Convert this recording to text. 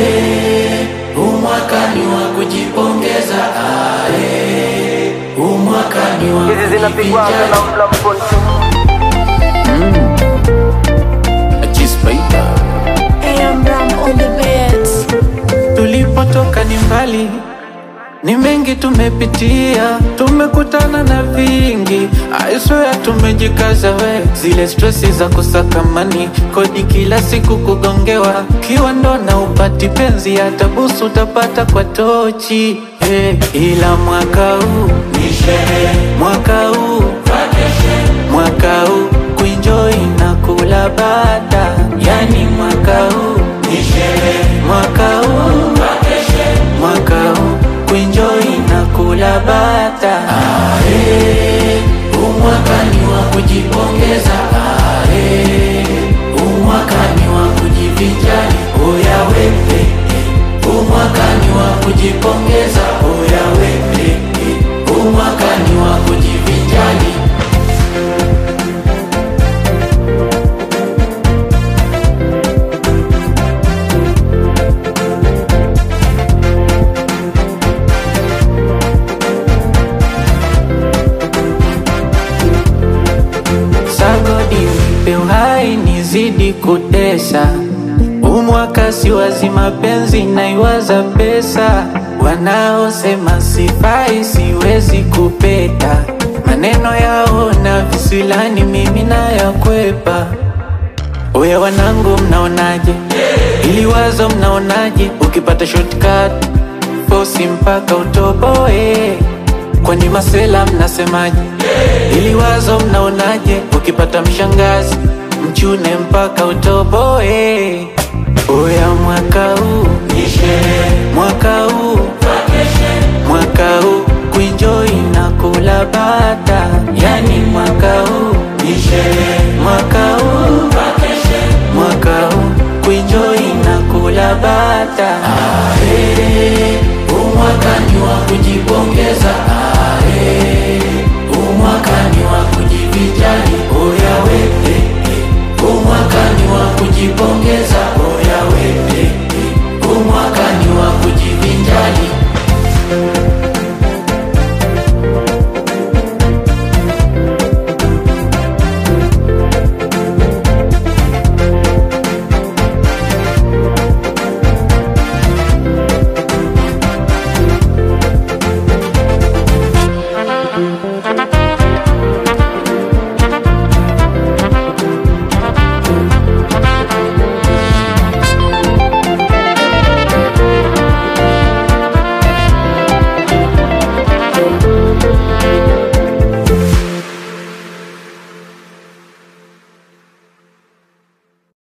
Ae, huu mwaka ni wa kujipongeza. Ae, huu mwaka ni wa Hizi zinapigwa kujivinjari. na mla mkontu Achispaider. AM Ram on the beats. Tulipotoka ni mbali, ni mengi tumepitia, tumekutana na vingi. I swear tumejikaza we, zile stresi za kusakamani, kodi kila siku kugongewa, kiwa ndo na upati penzi, hata busu utapata kwa tochi hey, ila mwaka huu Ni sherehe, mwaka huu vacation, mwaka huu kuenjoy na kula bata, yani mwaka huu ni sherehe, mwaka huu vacation. mwaka huu kuenjoy na kula bata Ae, huu mwaka ni wa kujipongeza. Ae, huu mwaka ni wa kujivinjari. Oya wewe, huu mwaka ni wa kujipongeza. Oya wewe, huu mwaka ni wa kujivinjari. sagodi nipe uhai nizidi kutesa umwaka si wazima penzi naiwaza pesa wanaosema sifai siwezi kupeta maneno yao na visilani mimi nayakwepa Oya wanangu mnaonaje? Ili wazo mnaonaje? Ukipata shortcut fosi mpaka utoboe. Kwani masela mnasemaje? Ili wazo mnaonaje? Ukipata mshangazi mchune mpaka utoboe. Oya mwaka huu Ni sherehe, mwaka huu vacation, mwaka huu kuenjoy na kula bata, yani mwaka huu ni sherehe, mwaka huu vacation. mwaka huu kuenjoy na kula bata Ae, huu mwaka ni wa kujipongeza. Ae, huu mwaka ni wa kujivinjari. Oya wewe, huu mwaka ni wa kujipongeza.